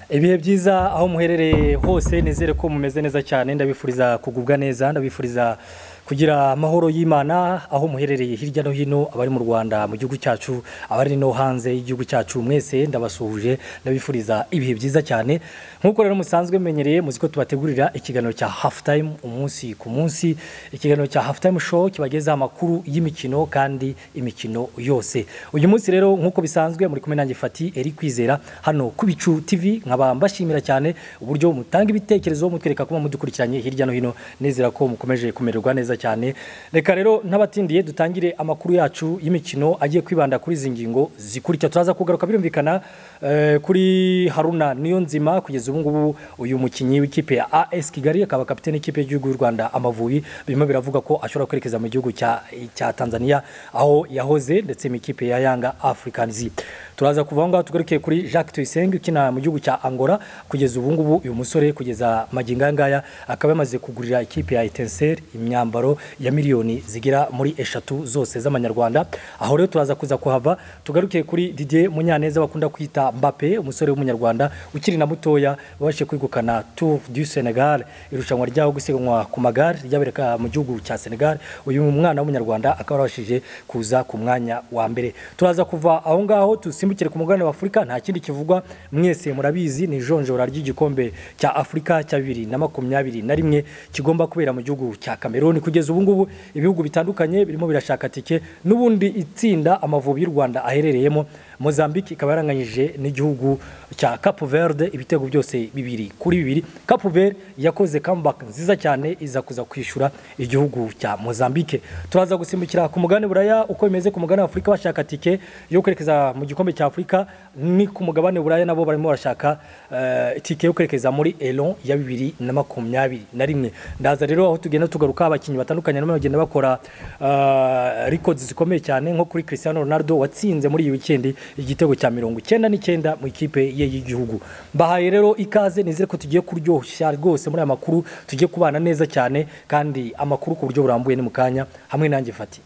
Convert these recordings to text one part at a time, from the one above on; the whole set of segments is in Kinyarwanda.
ibihe byiza aho muherereye hose nizere ko mumeze neza cyane ndabifuriza kugubwa neza ndabifuriza kugira amahoro y'imana aho muherereye hirya no hino abari mu rwanda mu gihugu cyacu abari no hanze y'igihugu cyacu mwese ndabasuhuje ndabifuriza ibihe byiza cyane nk'uko rero musanzwe mumenyereye muzi ko tubategurira ikiganiro cya hafu tayimu umunsi ku munsi ikiganiro cya hafu tayimu show kibagezaho amakuru y'imikino kandi imikino yose uyu munsi rero nk'uko bisanzwe muri kumwe nanjye fati eri kwizera hano ku bicu tivi nkaba mbashimira cyane uburyo mutanga ibitekerezo mutwereka kuba mudukurikiranye hirya no hino nizera ko mukomeje kumererwa neza cyane reka rero n'abatindiye dutangire amakuru yacu y'imikino agiye kwibanda kuri izi ngingo zikurikira turaza kugaruka birumvikana eh, kuri haruna niyo nzima kugeza ubu ngubu uyu mukinnyi w'ikipe ya as kigali akaba kapitene y'ikipe y'igihugu y'u rwanda amavubi birimo biravuga ko ashobora kwerekeza mu gihugu cya, cya tanzania aho yahoze ndetse mu ikipe ya yanga africans turaza kuva aho ngaho tugaruke kuri jacques tuyisenge ukina mu gihugu cya angola kugeza ubu ngubu uyu musore kugeza magingo aya ngaya akaba yamaze kugurira ikipe ya etenseri imyambaro ya miliyoni zigera muri eshatu zose z'amanyarwanda aho rero turaza kuza kuhava tugaruke kuri didier munyaneza bakunda kwita mbappe umusore w'umunyarwanda ukiri na mutoya wabashije kwegukana tour du senegal irushanwa ryaho gusiganwa ku magare ryabereka mu gihugu cya senegal uyu mwana w'umunyarwanda akaba yarabashije kuza ku mwanya wa mbere turaza kuva aho ngaho dusimbukire ku mugabane wa afurika nta kindi kivugwa mwese murabizi ni ijonjora ry'igikombe cya afurika cya bibiri na makumyabiri na rimwe kigomba kubera mu gihugu cya kameruni kugeza ubu ngubu ibihugu bitandukanye birimo birashaka tike n'ubundi itsinda amavubi y'u rwanda aherereyemo mozambique ikaba yaranganyije n'igihugu cya cape verde ibitego byose bibiri kuri bibiri cape verde yakoze comeback nziza cyane iza kuza kwishyura igihugu cya mozambique turaza gusimbukira ku mugabane buraya uko bimeze ku mugabane wa afurika bashaka tike yo kwerekeza mu gikombe cya afurika ni ku mugabane buraya nabo barimo barashaka eh, itike yo kwerekeza muri elon ya bibiri na makumyabiri na rimwe ndaza rero aho tugenda tugaruka abakinnyi batandukanye nabo bagenda bakora eh, records zikomeye cyane nko kuri cristiano ronaldo watsinze muri iyi wikendi igitego cya mirongo icyenda n'icyenda mu ikipe ye y'igihugu mbahaye rero ikaze nizere ko tugiye kuryoshya rwose muri aya makuru tugiye kubana neza cyane kandi amakuru ku buryo burambuye ni mu kanya hamwe nanjye fati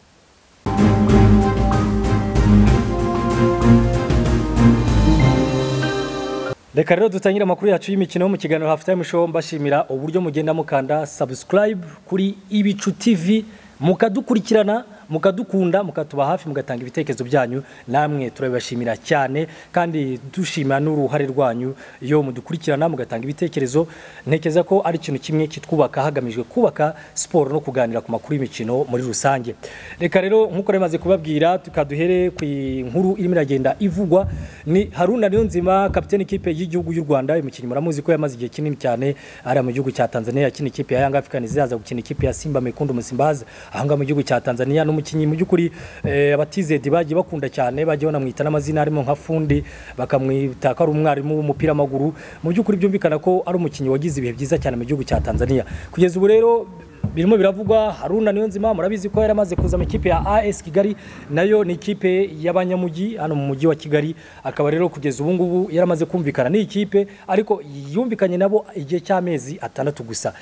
reka rero dutangire amakuru yacu y'imikino mu kiganiro hafu tayimu show mbashimira uburyo mugenda mukanda subscribe kuri ibicu tv mukadukurikirana mukadukunda mukatuba hafi mugatanga ibitekerezo byanyu namwe turabibashimira cyane kandi dushima n'uruhare rwanyu iyo mudukurikirana mugatanga ibitekerezo ntekereza ko ari ikintu kimwe kitwubaka hagamijwe kubaka siporo no kuganira ku makuru y'imikino muri rusange reka rero nk'uko bimaze kubabwira tukaduhere ku nkuru irimo iragenda ivugwa ni haruna niyonzima kapitene ikipe y'igihugu y'u rwanda uyu mukinnyi muramuzi ko yamaze igihe kinini cyane ari mu gihugu cya tanzania yakina ikipe ya yanga africans yaza gukina ikipe ya simba mekundu musimbazi ahangaha mu gihugu cya tanzania no umukinnyi mu by'ukuri eh, abatizedi bagiye bakunda cyane bagiye banamwita n'amazina harimo nka fundi bakamwita ko ari umwarimu w'umupira w'amaguru mu by'ukuri byumvikana ko ari umukinnyi wagize ibihe byiza cyane mu gihugu cya tanzania kugeza ubu rero birimo biravugwa haruna niyo nzima murabizi ko yari amaze kuza mu ikipe ya as kigali nayo ni ikipe y'abanyamujyi hano mu mujyi wa kigali akaba rero kugeza ubu ngubu yari amaze kumvikana n'iyi kipe ariko yumvikanye nabo igihe cy'amezi atandatu gusa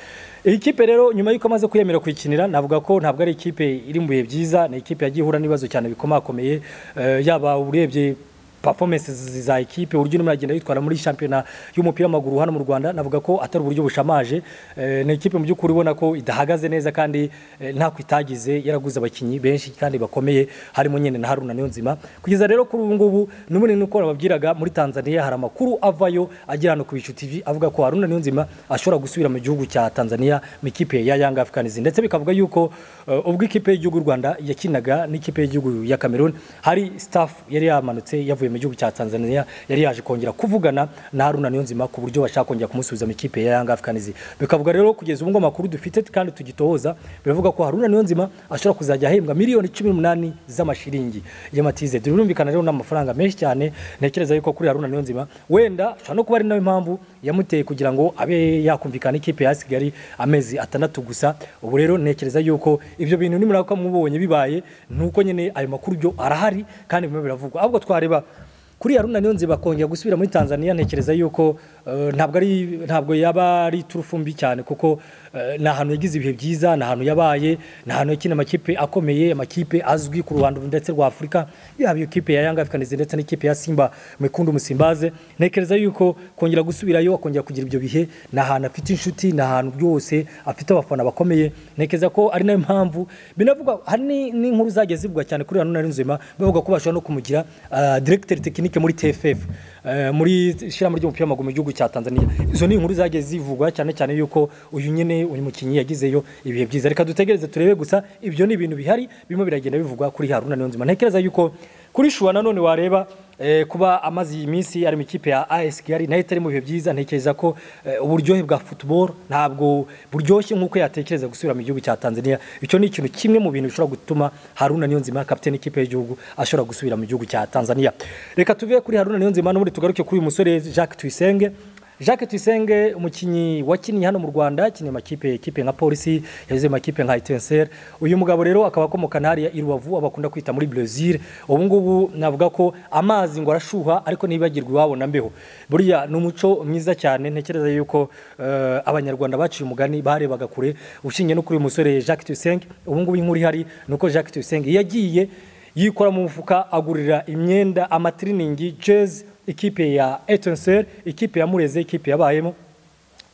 iyi kipe rero nyuma y'uko amaze kwiyemera kuyikinira navuga ko ntabwo ari ikipe iri mu bihe byiza ni ikipe yagiye ihura n'ibibazo cyane bikomakomeye eh, yaba urebye performance za ekipe uburyo urimo uragenda yitwara muri shampiyona y'umupira w'amaguru hano mu rwanda navuga ko atari uburyo bushamaje eh, ni ikipe mu by'ukuri ubona ko idahagaze neza kandi eh, ntako itagize yaraguze abakinnyi benshi kandi bakomeye harimo nyine na haruna niyo nzima kugeza rero kuri ubu ngubu n'ubundi nuko nababwiraga muri tanzania hari amakuru avayo agera hano ku bicu tv avuga ko haruna niyo nzima ashobora gusubira mu gihugu cya tanzania mu ikipe ya yanga africans ndetse bikavuga yuko eh, ubwo ikipe y'igihugu y'u rwanda yakinaga n'ikipe y'igihugu ya cameroon hari staff yari yamanutse yavuye mu gihugu cya Tanzania yari yaje kongera kuvugana na Haruna Niyonzima ku buryo bashaka kongera kumusubiza mu ikipe ya Young Africans bikavuga rero kugeza ubu ngo amakuru dufite kandi tugitohoza biravuga ko Haruna Niyonzima ashobora kuzajya ahembwa miliyoni 18 z'amashiringi y'amatize birumvikana rero n'amafaranga menshi cyane ntekereza yuko kuri Haruna Niyonzima wenda ashobora no kuba ari nayo impamvu yamuteye kugira ngo abe yakumvikana ikipe ya Kigali amezi atandatu gusa ubu rero ntekereza yuko ibyo bintu nimuraka mubonye bibaye nuko nyine ayo makuru byo arahari kandi bimwe biravugwa ahubwo twareba kuri haruna niyo nzima kongera gusubira muri tanzania ntekereza yuko eh, ntabwo ari ntabwo yaba ari turufumbi cyane kuko eh, ni ahantu yagize ibihe byiza ni ahantu yabaye ni ahantu yakina amakipe akomeye amakipe azwi ku ruhando ndetse rwa Afurika yaba iyo kipe ya Yanga Africans ndetse n'ikipe ya Simba mwikundu musimbaze ntekereza yuko kongera gusubirayo akongera kugira ibyo bihe ni ahantu afite inshuti ni ahantu byose afite abafana bakomeye ntekereza ko ari nayo mpamvu binavuga hari ni- n'inkuru zagiye zivugwa cyane kuri Haruna Nzima bavuga ko bashobora no kumugira ah, directeur technique muri TFF eh, muri shyirahamwe ry'umupira w'amaguru mu gihugu cya Tanzania izo ni inkuru zagiye zivugwa cyane cyane yuko uyu nyine uyu mukinnyi yagizeyo ibihe byiza reka dutegereze turebe gusa ibyo ni ibintu bihari birimo biragenda bivugwa kuri Haruna Nzima ntekereza yuko kuri Shuwa nanone wareba eh, kuba amaze iyi minsi ari mu ikipe ya AS Kigali nayo itari mu bihe byiza ntekereza ko eh, uburyohe bwa football ntabwo buryoshye nk'uko yatekereza gusubira mu gihugu cya Tanzania icyo ni ikintu kimwe mu bintu bishobora gutuma Haruna Niyonzima kapiteni ikipe y'igihugu ashobora gusubira mu gihugu cya Tanzania reka tuve kuri Haruna Niyonzima n'ubundi tugaruke kuri uyu musore Jacques Tuyisenge Jacques Tuyisenge umukinnyi wakinnye hano mu Rwanda akiniye amakipe ikipe nka Polisi yagize amakipe nka Etincelle uyu mugabo rero akaba akomoka hariya i Rubavu abakunda kwita muri Brazil ubu ngubu navuga ko amazi ngo arashuha ariko ntibibagirwe iwabo na mbeho buriya ni umuco mwiza cyane ntekereza yuko eh, abanyarwanda baciye umugani barebaga kure ushingiye no kuri uyu musore Jacques Tuyisenge ubu ngubu inkuru ihari ni uko Jacques Tuyisenge yagiye yikora mu mufuka agurira imyenda amatiriningi jezi ikipe ya etenseri ikipe ya mureze ikipe yabayemo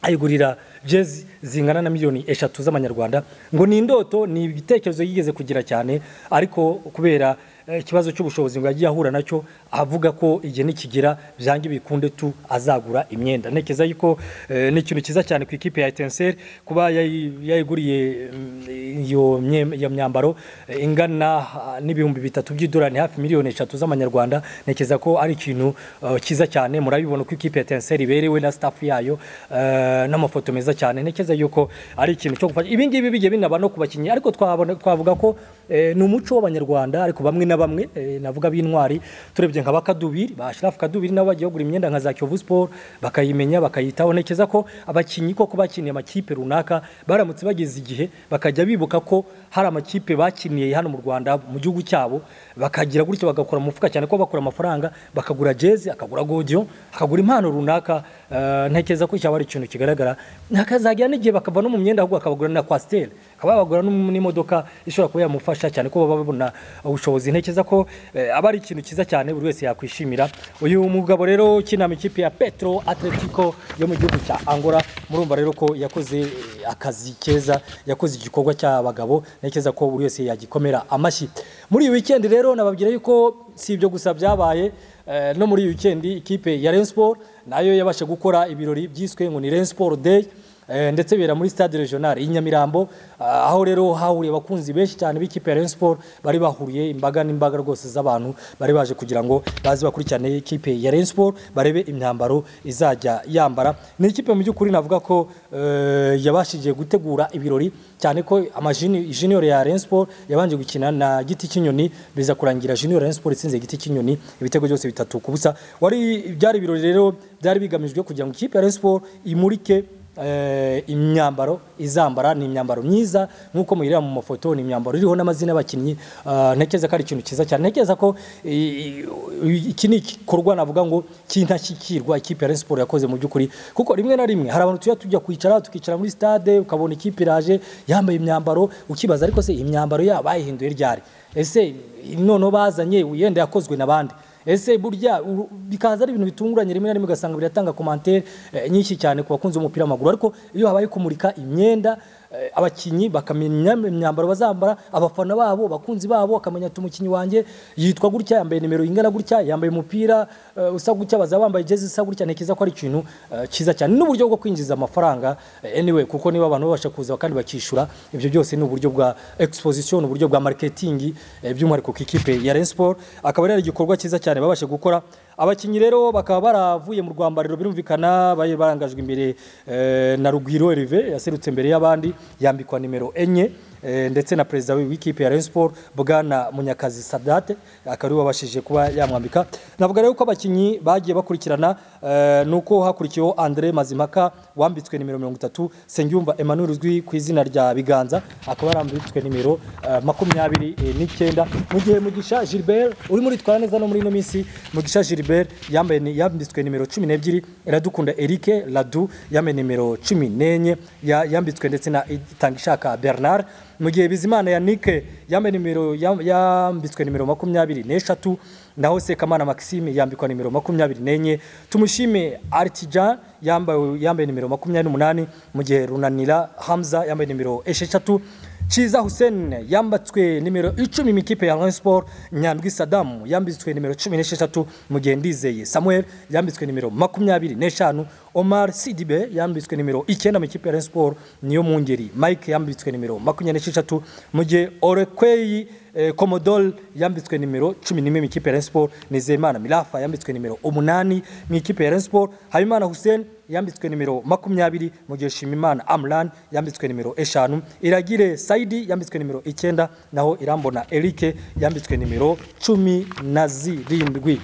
ayigurira jezi zingana na miliyoni eshatu z'amanyarwanda ngo ni indoto ni ibitekerezo yigeze kugira cyane ariko kubera eh, ikibazo cy'ubushobozi ngo yagiye ahura nacyo avuga ko igihe nikigera byange bikunde tu azagura imyenda ntekereza yuko eh, ni ikintu cyiza cyane ku ikipe ya etenseri kuba yayi- yayiguriye mm, iyo mye- iyo myambaro eh, ingana ah, n'ibihumbi bitatu by'idolari ni hafi miliyoni eshatu z'amanyarwanda ntekereza ko ari ikintu eh, cyiza cyane murabibona ko ikipe ya etenseri iberewe na staff yayo eh, n'amafoto meza cyane ntekereza yuko ari ikintu cyo gufasha ibi ngibi bigiye binaba no ku bakinnyi ariko twabona- twavuga ko eh, ni umuco w'abanyarwanda ariko bamwe na bamwe eh, navuga b'intwari turebye nka bakadubiri ba Shirafu Kadubiri nabo bagiye kugura imyenda nka za Kiyovu Sport bakayimenya bakayitaho ntekereza ko abakinnyi koko bakiniye amakipe runaka baramutse bageze igihe bakajya bibuka ko hari amakipe bakiniye hano mu Rwanda mu gihugu cyabo bakagira gutyo bagakora mu mufuka cyane ko bakura amafaranga bakagura jezi akagura godiyo akagura impano runaka eh, ntekereza ko cyaba ari ikintu kigaragara hakazagira n'igihe bakava no mu myenda ahubwo akabagura na kwasiteri akaba yabagura n'im- n'imodoka ishobora kuba yamufasha cyane ko baba babona ubushobozi ntekereza ko eh, aba ari ikintu cyiza cyane buri wese yakwishimira uyu mugabo rero ukina mu ikipe ya petro atletico yo mu gihugu cya angola murumva rero ko yakoze eh, akazi keza yakoze igikorwa cy'abagabo ntekereza ko buri wese yagikomera amashyi muri iyi wikendi rero nababwira yuko si ibyo gusa byabaye eh, no muri iyi wikendi ikipe ya Rayon Sport nayo yabasha gukora ibirori byiswe ngo ni Rayon Sport Day Eh, ndetse bera muri stade regional i Nyamirambo ah, aho rero hahuriye abakunzi benshi cyane b'ikipe ya Rayon Sport bari bahuriye imbaga n'imbaga rwose z'abantu bari baje kugira ngo baze bakurikirane ikipe ya Rayon Sport barebe imyambaro izajya yambara ni ikipe mu by'ukuri navuga ko eh, yabashije gutegura ibirori cyane ko amajini junior ya Rayon Sport yabanje gukina na giti cy'inyoni biza kurangira junior Rayon Sport itsinze giti cy'inyoni ibitego byose bitatu ku busa wari byari ibirori rero byari bigamijwe kugira ngo ikipe ya Rayon Sport imurike eh, imyambaro izambara ni imyambaro myiza nk'uko muyireba mu mafoto ni imyambaro iriho n'amazina y'abakinnyi ah, ntekereza ko ari ikintu cyiza cyane ntekereza ko i- i- i- iki ni igikorwa navuga ngo cy'intashyikirwa ikipe ya Rayon Sport yakoze mu by'ukuri kuko rimwe na rimwe hari abantu tujya tujya kwicara tukicara muri stade ukabona ikipe iraje yambaye imyambaro ukibaza ariko se imyambaro yabo bayihinduye ryari ese noneho bazanye yenda yakozwe n'abandi ese burya uru- bikaza ari ibintu bitunguranye rimwe na rimwe ugasanga biratanga komantere eh, nyinshi cyane ku bakunzi b'umupira w'amaguru ariko iyo habaye kumurika imyenda eh, abakinnyi bakamenya imyambaro bazambara abafana babo abakunzi babo bakamenya ati umukinnyi wanjye yitwa gutya yambaye nimero ingana gutya yambaye umupira eh, usa gutya bazaba bambaye jezi isa gutya ntekereza ko ari ikintu eh, cyiza cyane n'uburyo bwo kwinjiza amafaranga eh, anyway kuko niba abantu babasha kuza kandi bakishyura ibyo byose ni uburyo bwa exposition uburyo bwa marketing eh, by'umwihariko ku ikipe ya Rayon Sport akaba ari igikorwa cyiza cyane babashe gukora abakinnyi rero bakaba baravuye mu rwambariro birumvikana bari barangajwe imbere eh, na Rugwiro Herve yaserutse imbere y'abandi yambikwa nimero enye eh, ndetse na perezida w'ikipe ya Rayon Sport Bwana Munyakazi Sadate akaba ariwe wabashije kuba yamwambika navuga rero ko abakinnyi bagiye bakurikirana eh, nuko hakurikiyeho Andre Mazimpaka wambitswe nimero 30 Sengiyumva Emmanuel uzwi ku izina rya Biganza akaba yarambitswe nimero eh, makumyabiri eh, n'icyenda mu gihe Mugisha Gilbert urimo uritwara neza no muri ino minsi Mugisha Gilbert Gilbert yambaye ni- yambitswe nimero 12 Iradukunda Eric Ladu yambaye nimero 14 ya- yambitswe ndetse na Itangishaka Bernard mu gihe Bizimana Yannick yambaye nimero yam- yambitswe nimero 24 n'eshatu naho Sekamana Maxime yambikwa nimero 24 tumushime Artijan yambaye yambaye nimero 28 mu gihe Runanira Hamza yambaye nimero 6 Chiza Hussein yambatswe nimero icumi mu ikipe ya Rayon Sport Nyandwi Saddam yambitswe nimero cumi n'esheshatu mu gihe Ndizeye Samuel yambitswe nimero makumyabiri n'eshanu Omar Sidibe yambitswe nimero icyenda mu ikipe ya Rayon Sport niyo mu ngeri Mike yambitswe nimero makumyabiri n'esheshatu mu gihe Orekweyi eh, Commodore yambitswe nimero cumi n'imwe mu ikipe ya Rayon Sport Nizeyimana Mirafa yambitswe nimero umunani mu ikipe ya Rayon Sport Habimana Hussein yambitswe nimero makumyabiri mu gihe Shimimana Amran yambitswe nimero eshanu Iragire Saidi yambitswe nimero icyenda naho Irambona Eric yambitswe nimero cumi na zirindwi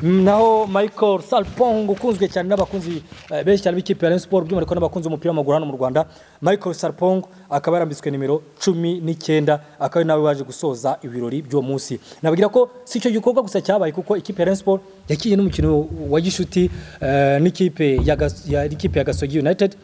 Mm, naho Michael Salpong ukunzwe cyane n'abakunzi eh, benshi cyane b'ikipe ya Rayon Sports by'umwihariko n'abakunzi b'umupira w'amaguru hano mu Rwanda Michael Salpong akaba yarambitswe nimero cumi n'icyenda akaba ari nawe waje gusoza ibirori by'uwo munsi nababwira ko si icyo gikorwa gusa cyabaye kuko ikipe ya Rayon Sports yakinnye n'umukino wa gishuti eh, n'ikipe ya Gas- ya- n'ikipe ya gasogi united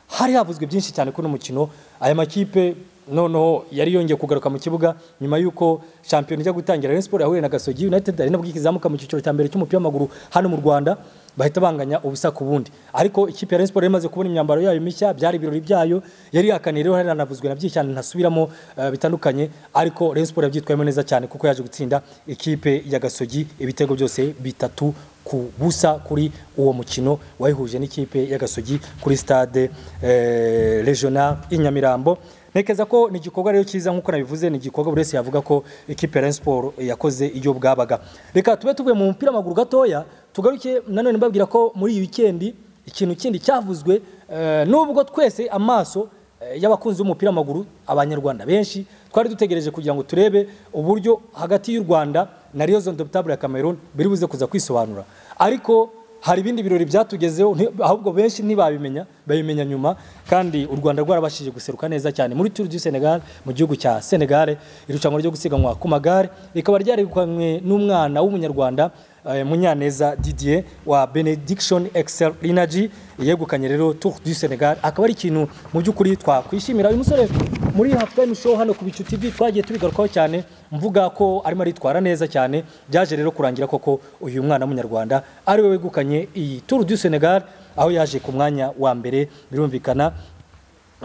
hari havuzwe byinshi cyane kuri uno mukino aya makipe noneho yari yongeye kugaruka mu kibuga nyuma y'uko shampiyona ijya gutangira Rayon Sports yahuye na gasogi united ari nabwo ikizamuka mu cyiciro cya mbere cy'umupira w'amaguru hano mu rwanda bahita banganya ubusa ku bundi ariko ikipe ya Rayon Sports yari imaze kubona imyambaro yayo mishya byari ibirori byayo yari yakaniye rero haranavuzwe na byinshi cyane ntasubiramo eh, bitandukanye ariko Rayon Sports yabyitwayemo neza cyane kuko yaje gutsinda ikipe ya gasogi ibitego byose bitatu ku busa kuri uwo mukino wayihuje n'ikipe ya gasogi kuri stade eh, regional i nyamirambo ntekereza ko ni igikorwa rero cyiza nk'uko nabivuze ni igikorwa buri wese yavuga ko ikipe ya Rayon Sports yakoze iyo bwabaga reka tube tuvuye mu mupira w'amaguru gatoya tugaruke nanone mbabwira ko muri iyi wikendi ikintu kindi cyavuzwe eh, nubwo twese amaso eh, y'abakunzi b'umupira w'amaguru abanyarwanda benshi twari dutegereje kugira ngo turebe uburyo hagati y'u rwanda na Rayon Sports ya cameroon biri buze kuza kwisobanura ariko hari ibindi birori byatugezeho nti- ahubwo benshi ntibabimenya babimenya nyuma kandi u rwanda rwarabashije guseruka neza cyane muri tour du senegal mu gihugu cya senegal irushanwa ryo gusiganwa ku magare rikaba ryarikanywe n'umwana w'umunyarwanda eh, munyaneza didier wa benediction excel energy yegukanye rero tour du senegal akaba ari ikintu mu by'ukuri twakwishimira uyu musore muri halftime show hano ku bicu tv twagiye tubigarukaho cyane mvuga ko arimo aritwara neza cyane byaje rero kurangira koko uyu mwana w'umunyarwanda ari we wegukanye iyi tour du senegal aho yaje ku mwanya wa mbere birumvikana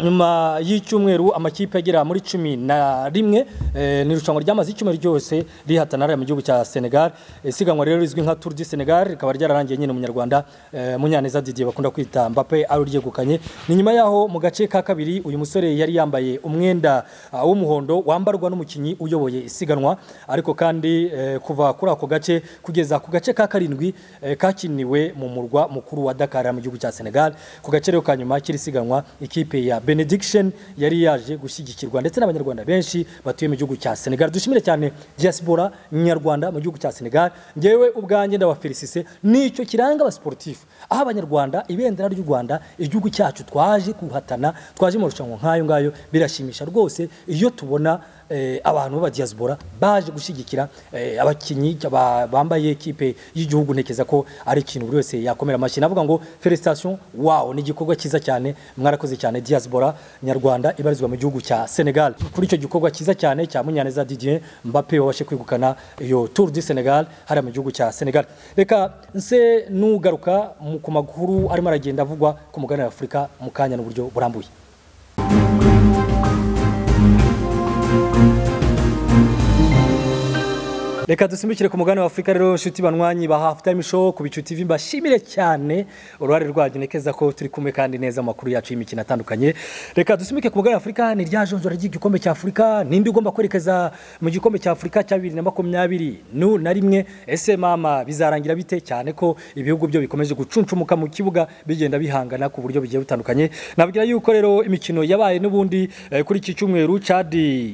nyuma y'icyumweru amakipe agera muri cumi na rimwe eh, ni irushanwa ryamaze icyumweru ryose rihatanara mu gihugu cya senegal Eh, isiganwa rero rizwi nka tour du senegal rikaba ryararangiye nyine umunyarwanda eh, munyaneza didier bakunda kwita mbappe ari ryegukanye ni nyuma yaho mu gace ka kabiri uyu musore yari yambaye umwenda ah, w'umuhondo wambarwa n'umukinnyi uyoboye isiganwa ariko kandi eh, kuva kuri ako gace kugeza ku gace ka karindwi eh, kakiniwe mu murwa mukuru wa dakar mu gihugu cya senegal ku gace rero ka nyuma k'iri siganwa ikipe ya benediction yari yaje gushyigikirwa ndetse n'abanyarwanda benshi batuye mu gihugu cya senegal dushimire cyane diaspora nyarwanda mu gihugu cya senegal ngewe ubwanjye ndabafelisise nicyo kiranga abasiporutifu aho abanyarwanda ibendera ry'u rwanda igihugu cyacu twaje guhatana twaje mu marushanwa nk'ayo ngayo birashimisha rwose iyo tubona eh, abantu b'abadiaspora baje gushyigikira eh, abakinnyi ba- bambaye ikipe y'igihugu ntekereza ko ari ikintu buri wese yakomera amashyi navuga ngo felicitation wawo ni igikorwa cyiza cyane mwarakoze cyane diaspora nyarwanda ibarizwa mu gihugu cya senegal kuri icyo gikorwa cyiza cyane cya munyaneza didier mbappe wabashe kwegukana iyo tour du senegal hariya mu gihugu cya senegal reka nse nugaruka mu- ku makuru arimo aragenda avugwa ku mugabane wa afurika mu kanya n'uburyo burambuye Reka dusimbukire ku mugabane wa Afurika rero inshuti banywanyi ba Half Time Show ku Bicu TV mbashimire cyane uruhare rwanyu nekeza ko turi kumwe kandi neza mu makuru yacu y'imikino atandukanye. Reka dusimbukire ku mugabane wa Afurika ni rya jonjora ry'igikombe cya Afurika ninde ugomba kwerekeza mu gikombe cya Afurika cya 2022 nu na rimwe ese mama bizarangira bite cyane ko ibihugu byo bikomeje gucuncumuka mu kibuga bigenda bihangana ku buryo bigiye butandukanye. Nabwira yuko rero imikino yabaye n'ubundi eh, kuri iki cyumweru Chad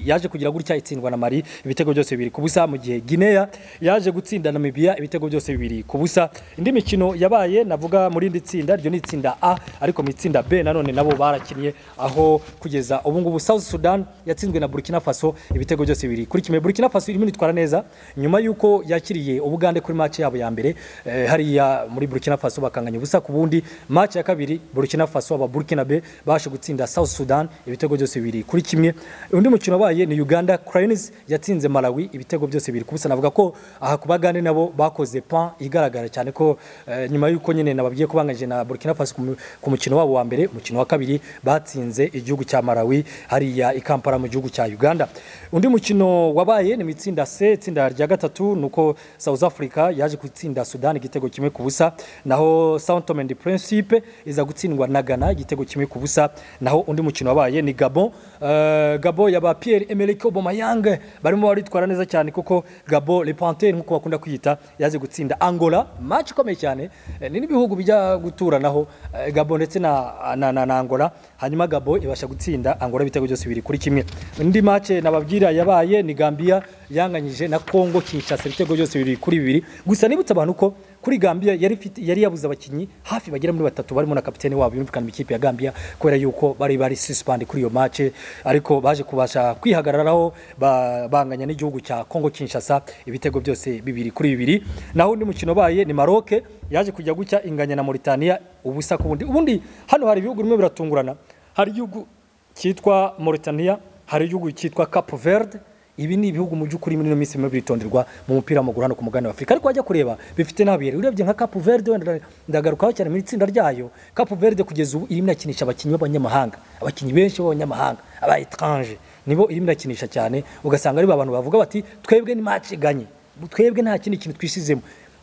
yaje kugira gutya itsindwa na Mali ibitego byose biri ku busa mu gihe Guinea Guinea yaje gutsinda Namibia ibitego byose bibiri ku busa indi mikino yabaye navuga muri indi tsinda ryo ni itsinda A ariko mu itsinda B nanone nabo barakiniye aho kugeza ubu ngubu South Sudan yatsinzwe na Burkina Faso ibitego byose bibiri kuri kimwe Burkina Faso irimo itwara neza nyuma y'uko yakiriye Ubugande kuri match yabo ya mbere eh, hariya muri Burkina Faso bakanganya ubusa ku bundi match ya kabiri Burkina Faso aba Burkina Be bashe gutsinda South Sudan ibitego byose bibiri kuri kimwe undi mukino wabaye ni Uganda Cranes yatsinze Malawi ibitego byose bibiri kubusa navuga ko aha ku bagande nabo bakoze point igaragara cyane ko eh, nyuma y'uko nyine nababwiye ko banganyije na Burkina Faso ku mu- ku mukino wabo wa mbere umukino wa kabiri batsinze igihugu cya Malawi hariya i Kampala mu gihugu cya Uganda undi mukino wabaye ni mu itsinda C itsinda rya gatatu nuko South Africa yaje gutsinda Sudan igitego kimwe ku busa naho Sao Tome and Principe iza gutsindwa na Ghana igitego kimwe ku busa naho undi mukino wabaye ni Gabon Eh, Gabon yaba Pierre Emerick Aubameyang barimo baritwara neza cyane kuko Gabon Le Panthère nkuko bakunda kwiyita yaje gutsinda Angola match ikomeye cyane Eh, ni n'ibihugu bijya guturanaho eh, Gabon ndetse na, na, na, na Angola hanyuma Gabon ibasha gutsinda Angola ibitego byose bibiri kuri kimwe indi match nababwira yabaye ni Gambia yanganyije na Congo Kinshasa ibitego byose bibiri kuri bibiri gusa nibutsa abantu ko kuri Gambia yari ifite- yari yabuze abakinnyi hafi bagera muri batatu barimo na kapitene wabo yumvikana mu ikipe ya Gambia kubera yuko bari bari suspend kuri iyo match ariko baje kubasha kwihagararaho ba- banganya n'igihugu cya Congo Kinshasa ibitego byose bibiri kuri bibiri naho undi mukino ubaye ni Maroc yaje kujya gucya inganya na Mauritania ubusa ku bundi ubundi hano hari ibihugu bimwe biratungurana hari igihugu cyitwa Mauritania hari igihugu cyitwa Cape Verde ibi ni ibihugu mu by'ukuri muri ino minsi birimo biritonderwa mu mupira w'amaguru hano ku mugabane wa Afurika ariko wajya kureba bifite n'abiyeri urebye nka Cape Verde wenda nda- ndagarukaho cyane mu itsinda ryayo Cape Verde kugeza ubu irimo inakinisha abakinnyi b'abanyamahanga abakinnyi benshi b'abanyamahanga aba étranger nibo irimo inakinisha cyane ugasanga ari ba bantu bavuga bati twebwe ni match iganye twebwe nta kindi kintu twisizemo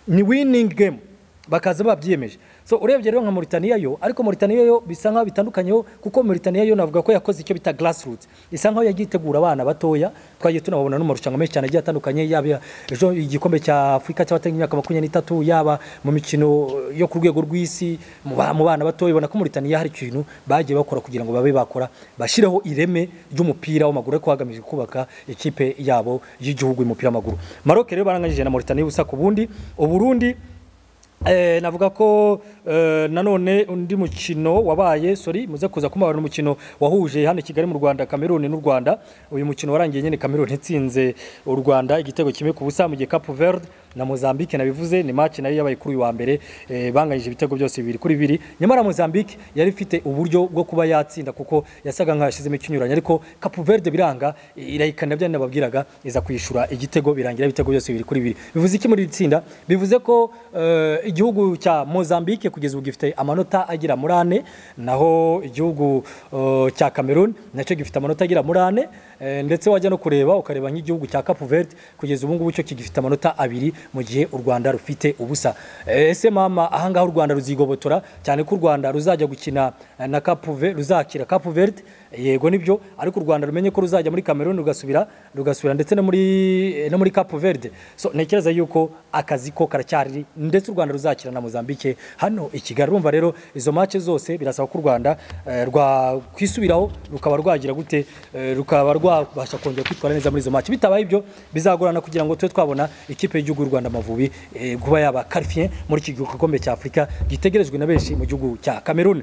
ni winning game bakaza babyiyemeje so urebye rero nka Mauritania yo ariko Mauritania yo bisa nkaho bitandukanyeho kuko Mauritania yo navuga ko yakoze icyo bita grassroots isa nkaho yagiye itegura abana batoya twagiye tunababona no mu marushanwa menshi cyane agiye atandukanye yaba ejo igikombe cya Afurika cy'abatanga imyaka makumyabiri n'itatu yaba mu mikino yo ku rwego rw'isi mu ba- mu bana batoya ubona ko Mauritania hari ikintu bagiye bakora kugira ngo babe bakora bashireho ireme ry'umupira w'amaguru ariko hagamijwe kubaka ikipe yabo y'igihugu y'umupira w'amaguru Maroc rero baranganyije na Mauritania ubusa ku bundi Uburundi Eh, navuga ko eh, nanone undi mukino wabaye sorry muze kuza kumubara umukino wahuje hano i Kigali mu Rwanda Cameroon n'u Rwanda uyu mukino warangiye nyine Cameroon itsinze u Rwanda igitego kimwe ku busa mu gihe Cape Verde na Mozambique nabivuze ni match nayo yabaye kuri uyu wa mbere eh, banganyije ibitego byose bibiri kuri bibiri nyamara Mozambique yari ifite uburyo bwo kuba yatsinda kuko yasaga nkaho yashizemo ikinyuranye ariko Cape Verde biranga irayikana bya nababwiraga iza kwishyura igitego birangira ibitego byose bibiri kuri bibiri bivuze iki muri iri tsinda bivuze ko eh, igihugu cya Mozambique kugeza ubu gifite amanota agira muri ane naho igihugu eh, cya Cameroon nacyo gifite amanota agira muri ane eh, ndetse wajya no kureba ukareba nk'igihugu cya Cape Verde kugeza ubu ngubu cyo kigifite amanota abiri mu gihe u Rwanda rufite ubusa Eh, ese mama ahangaha u Rwanda ruzigobotora cyane ko u Rwanda ruzajya gukina eh, na Cape Verde ruzakira Cape Verde yego nibyo ariko u Rwanda rumenye ko ruzajya muri Cameroon rugasubira rugasubira ndetse no muri eh, no muri Cape Verde so ntekereza yuko akazi ko karacyari ndetse u Rwanda ruzakira na Mozambique hano i Kigali urumva rero izo match zose birasaba ko u Rwanda eh, rwakwisubiraho rukaba rwagira gute eh, rukaba rwabasha kongera kwitwara neza muri izo match bitabaye ibyo bizagorana kugira ngo tube twabona ikipe y'igihugu y'u Rwanda Amavubi eh, kuba yaba qualifié muri iki gikombe cya Afurika gitegerejwe na benshi mu gihugu cya Cameroon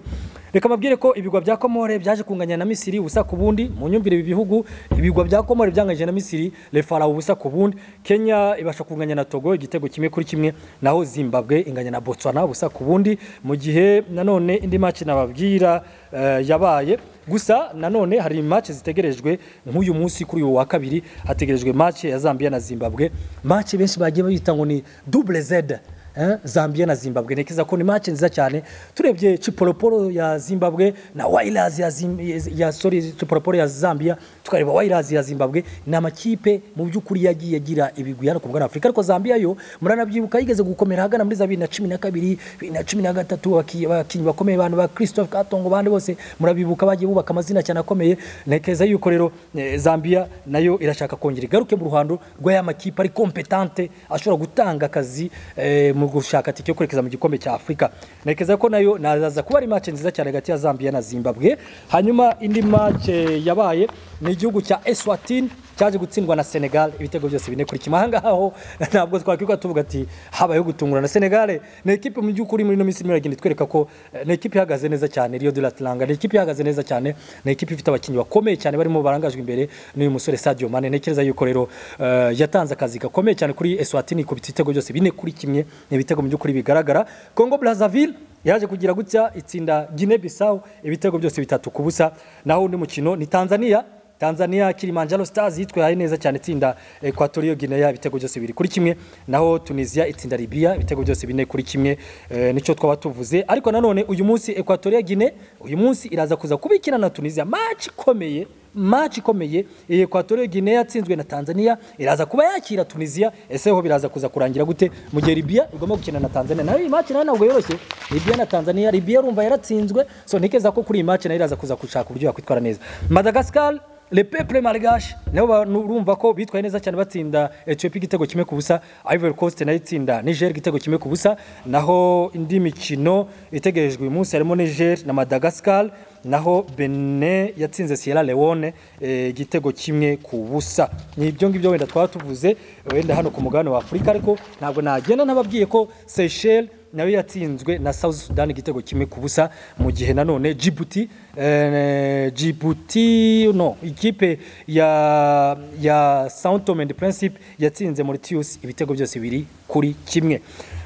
reka mabwire ko ibigwa bya Komore byaje kunganya na Misiri ubusa ku bundi mu nyumvire ibi bihugu ibigwa bya Komore byanganyije na Misiri Le Farao ubusa ku bundi Kenya ibasha kunganya na Togo igitego kimwe kuri kimwe naho Zimbabwe inganya na Botswana ubusa ku bundi mu gihe nanone indi match nababwira eh, yabaye gusa nanone hari match zitegerejwe nk'uyu munsi kuri uyu wa kabiri hategerejwe match ya Zambia na Zimbabwe match benshi bagiye bayita ngo ni double Z Eh, Zambia na Zimbabwe nekeza ko ni match nziza cyane turebye Chipolopolo ya Zimbabwe na Wilders ya, Zim, ya sorry Chipolopolo ya Zambia tukareba Wilders ya Zimbabwe ni amakipe mu by'ukuri yagiye agira ibigwi hano ku mugabane wa Afurika ariko Zambia yo muranabyibuka yigeze gukomera hagana muri za 2012 2013 baki- bakinnyi bakomeye abantu ba Christophe Katongo bandi bose murabibuka bagiye bubaka amazina cyane akomeye nekeza yuko rero eh, Zambia nayo irashaka kongera igaruke mu ruhando rwa ya makipe ari competente ashobora gutanga akazi eh, mu gushaka tike yo kwerekeza mu gikombe cya Afurika nekeza ko nayo nazaza kuba ari match nziza cyane hagati ya Zambia na Zimbabwe hanyuma indi match eh, yabaye ni igihugu cya Eswatini cyaje gutsindwa na Senegal ibitego byose bine kuri kimwe ahangaho ntabwo twakwirwa tuvuga ati habayeho gutungurana Senegal ni ekipe mu by'ukuri muri ino minsi irimo iragenda itwereka ko eh, ni ekipe ihagaze neza cyane Rio de la Teranga ni ekipe ihagaze neza cyane ni ekipe ifite abakinnyi bakomeye cyane barimo barangajwe imbere n'uyu musore Sadio Mane ntekereza yuko rero eh, yatanze akazi gakomeye cyane kuri Eswatini ikubita ibitego byose bine kuri kimwe ni ibitego mu by'ukuri bigaragara Congo Brazzaville yaje kugira gutya itsinda Guinea Bissau ibitego byose bitatu ku busa naho undi mukino ni Tanzania Tanzania Kilimanjaro Stars yitwaye neza cyane itsinda Equatorial Guinea ibitego byose biri kuri kimwe naho Tunisia itsinda Libya ibitego byose bine kuri kimwe e, nicyo twaba tuvuze ariko nanone uyu munsi Equatorial Guinea uyu munsi iraza kuza kubikina na Tunisia match ikomeye match ikomeye Equatorial Guinea yatsinzwe na Tanzania iraza kuba yakira Tunisia ese ho biraza kuza kurangira gute mu gihe Libya igomba gukina na Tanzania nayo iyi match nayo ntabwo yoroshye Libya na Tanzania Libya urumva yaratsinzwe so ntikeza ko kuri iyi match nayo iraza kuza gushaka uburyo yakwitwara neza Madagascar Le Peuple Malgache nabo ba- urumva ko bitwaye neza cyane batsinda Ethiopia igitego kimwe ku busa Ivory Coast nayo itsinda Niger igitego kimwe ku busa naho indi mikino itegerejwe uyu munsi harimo Niger na Madagascar naho Benin yatsinze Sierra Leone eh, igitego kimwe ku busa ni ibyo ngibyo wenda twaba tuvuze wenda hano ku mugabane wa Afurika ariko ntabwo nagenda nababwiye ko Seychelles nayo yatsinzwe na South Sudan igitego kimwe ku busa mu gihe nanone Djibouti eh, Djibouti no ikipe ya ya Sao Tome and Principe yatsinze Mauritius ibitego byose biri kuri kimwe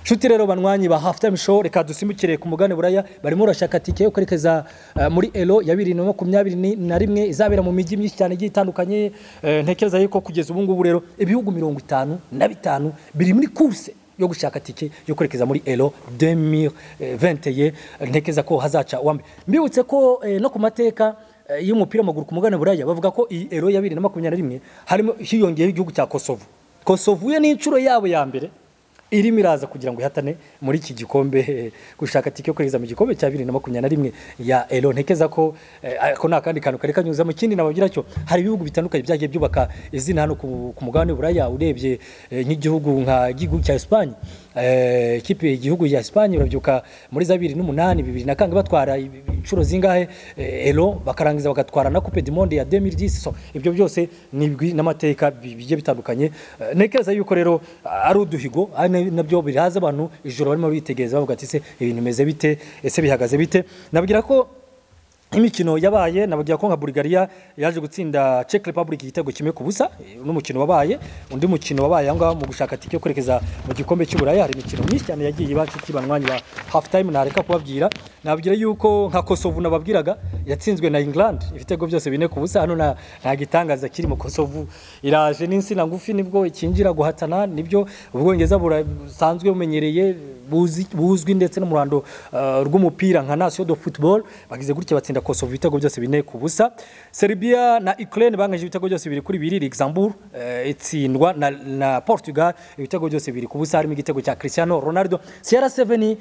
Shuti rero banywanyi ba half time show reka dusimukire ku mugane buraya barimo urashaka tike yo kwerekeza eh, muri Elo ya 2021 na rimwe izabera mu mijyi myinshi cyane igiye itandukanye Eh, ntekereza yuko kugeza ubu ngubu rero ibihugu 50 na bitanu biri muri course yo gushaka tike yo kwerekeza muri Elo 2021 ntekereza ko hazaca uwambe mbibutse ko eh, no ku mateka eh, y'umupira w'amaguru ku mugane buraya bavuga ko iyi Elo ya 2021 harimo hiyongeyeho igihugu cya Kosovo Kosovo yo ni inshuro yabo ya mbere irimo iraza kugira ngo ihatane muri iki gikombe eh, gushaka tike yo kwerekeza mu gikombe cya bibiri na makumyabiri na rimwe ya elo ntekeza ko eh, ako ni akandi kantu kari kanyuza mu kindi nababwira cyo hari ibihugu bitandukanye byagiye byubaka izina hano ku ku mugabane w'uburaya urebye eh, nk'igihugu nka igihugu cya esipanye eh, ikipe igihugu ya esipanye urabyuka muri za bibiri n'umunani bibiri na kangahe batwara ibi- inshuro zingahe eh, elo bakarangiza bagatwara na coupe du monde ya 2010 so ibyo byose ni ibigwi n'amateka bi- bigiye bitandukanye Eh, ntekereza yuko rero ah, ari uduhigo ari na- nabyo biraza abantu ijoro barimo bitegereza bavuga ati se ibintu bimeze bite ese bihagaze bite nabwira ko imikino yabaye nababwira ko nka Bulgaria yaje gutsinda Czech Republic igitego kimwe ku busa eh, n'umukino wabaye undi mukino wabaye aho ngaho mu gushaka tike yo kwerekeza mu gikombe cy'uburaya hari imikino myinshi cyane yagiye iba inshuti banywanyi ba half time nareka kubabwira nababwira yuko nka Kosovo nababwiraga yatsinzwe na England ibitego byose bine ku busa hano nta nta gitangaza kiri mu Kosovo iraje n'insina ngufi nibwo ikinjira guhatana nibyo ubwongereza busanzwe bumenyereye buzi- buzwi ndetse n'umurando eh, rw'umupira nka nation de football bagize gutya batsinda Kosovo ibitego byose bine ku busa Serbia na Ukraine bangaje ibitego byose biri kuri bibiri Luxembourg eh, itsindwa na, na Portugal ibitego byose biri ku busa harimo igitego cya Cristiano Ronaldo Sierra Seven eh,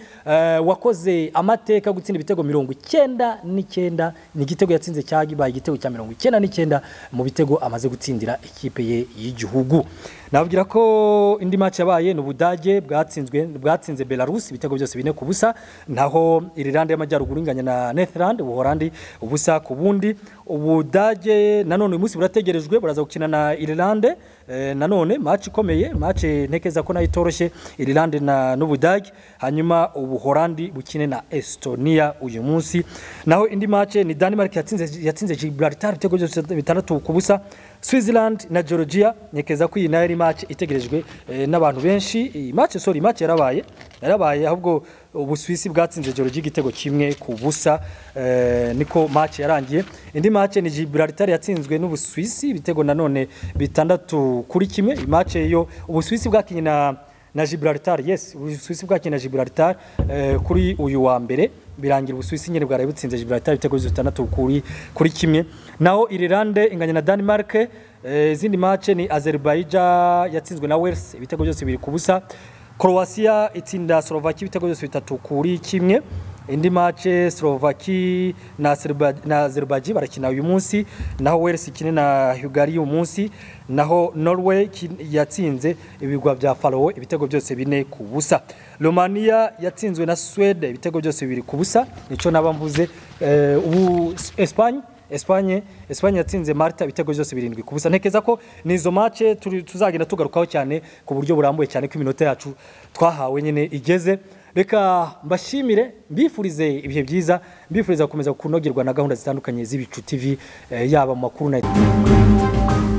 wakoze amateka yo gutsinda ibitego mirongo icyenda n'icyenda ni igitego yatsinze cyagibaye igitego cya mirongo icyenda n'icyenda mu bitego amaze gutsindira ikipe ye y'igihugu nababwira ko indi match yabaye ni Ubudage bwatsinzwe bwatsinze Belarus ibitego byose bine ku busa naho Ireland y'amajyaruguru inganya na Netherland Ubuholandi ubusa ku bundi Ubudage nanone uyu munsi burategerejwe buraza gukina na Ireland eh, nanone match ikomeye match ntekeza ko nayo itoroshye Ireland na n'Ubudage hanyuma Ubuholandi bukine na Estonia uyu munsi naho indi match ni Denmark yatsinze yatsinze Gibraltar ibitego byose bitandatu ku busa Switzerland na Georgia nyekeza ko iyi nayo ari match itegerejwe eh, n'abantu benshi iyi match sorry match yarabaye yarabaye ahubwo Ubusuwisi bwatsinze Georgia igitego kimwe ku busa eh, niko match yarangiye indi match ni Gibraltar yatsinzwe n'Ubusuwisi ibitego nanone bitandatu kuri kimwe iyi match yo Ubusuwisi bwakinye na na Gibraltar yes Ubusuwisi bwakinnye na Gibraltar eh, kuri uyu wa mbere birangira Ubusuwisi nyine bwari butsinze Gibraltar ibitego bitandatu kuri kuri kimwe naho Ireland inganya na Denmark eh, izindi match ni Azerbaijan yatsinzwe na Wales ibitego byose biri ku busa Croatia itsinda Slovakia ibitego byose bitatu kuri kimwe indi match Slovakia na Azerba- na Azerbaijan barakina uyu munsi naho Wales ikine na Hungary uyu munsi naho Norway ki- yatsinze ibigwa bya Faroe ibitego byose bine ku busa Romania yatsinzwe na Sweden ibitego byose bibiri ku busa nico naba mvuze eh, ubu Es- Espagne Espagne Espagne yatsinze Malta ibitego byose birindwi ku busa ntekeza ko ni izo match turi- tuzagenda tugarukaho cyane ku buryo burambuye cyane ko iminota yacu twahawe nyine igeze reka mbashimire mbifurize ibihe byiza mbifuriza gukomeza kunogerwa na gahunda zitandukanye z'ibicu tv eh, yaba mu makuru na